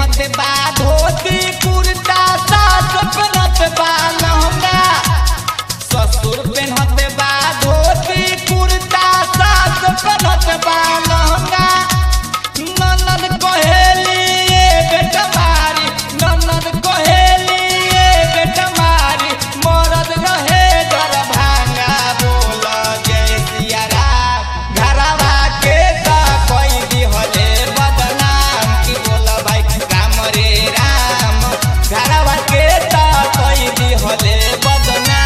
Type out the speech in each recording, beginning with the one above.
पेन्हत बा धोती कुर्ता सास पेन्हत बा लहंगा ससुर पेन्हत बा धोती कुर्ता सास पेन्हत बा लहंगा ननद कहेली ए बेटा मारी ननद कहेली ए बेटा मारी मरद रहे डर भांगा बोल जय सिया राम घरवा के त कोई दिहले बदनाम की बोल भाई राम रे राम घरवा के त कोई दिहले बदनाम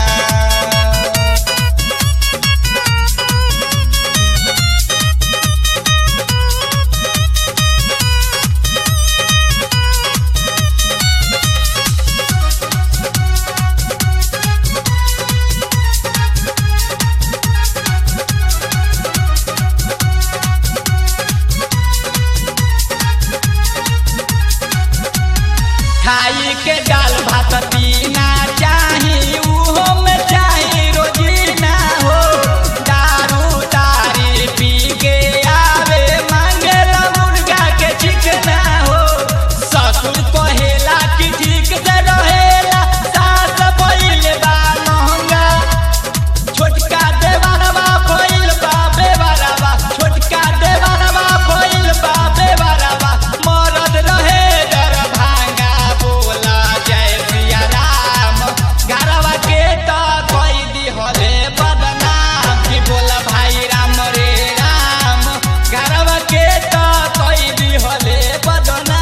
खाई के दाल भात पीना चाही उहो में चाही रोजीना हो दारू तारी पी के आवे मांगेला मुर्गा के चिकना हो ससुर कहेला कि ठीक से रहेला सास बैल बा महंगा छोटका देवरवा भइल बा बेवरवा छोटका देवरवा भइल बा बेवरवा मरद रहे डर भांगा बोला जय सिया राम घरवा के त कोई दिहले बदनाम की बोला भाई राम रे राम घरवा के त कोई दिहले बदनाम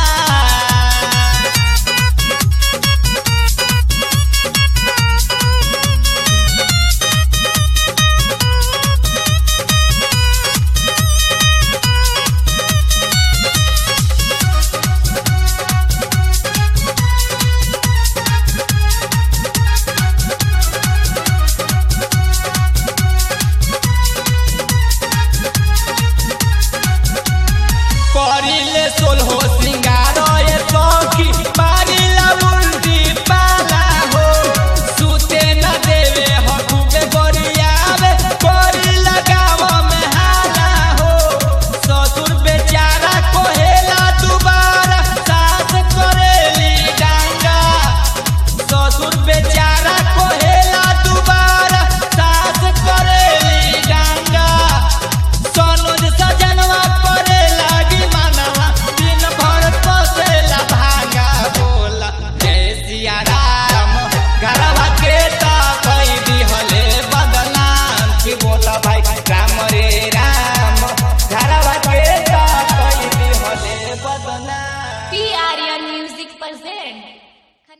करिले सोलहो सिंगार ए सखी मारिला उल्टी पाला हो सुते न देवे हकुबे गरियावे करिला गाँव में हाला हो ससुर बेचारा कहेला दुबारा सास करेली डांगा ससुर बेचारा कहेला दुबारा सास करेली डांगा सनोज सजनवा करे लागी मनवा दिन भर पसेला भागा बोला जय सिया राम घरवा के त कई दिहले बदनाम की बोला भाई राम रे राम घरवा के त कई दिहले बदनाम PRN Music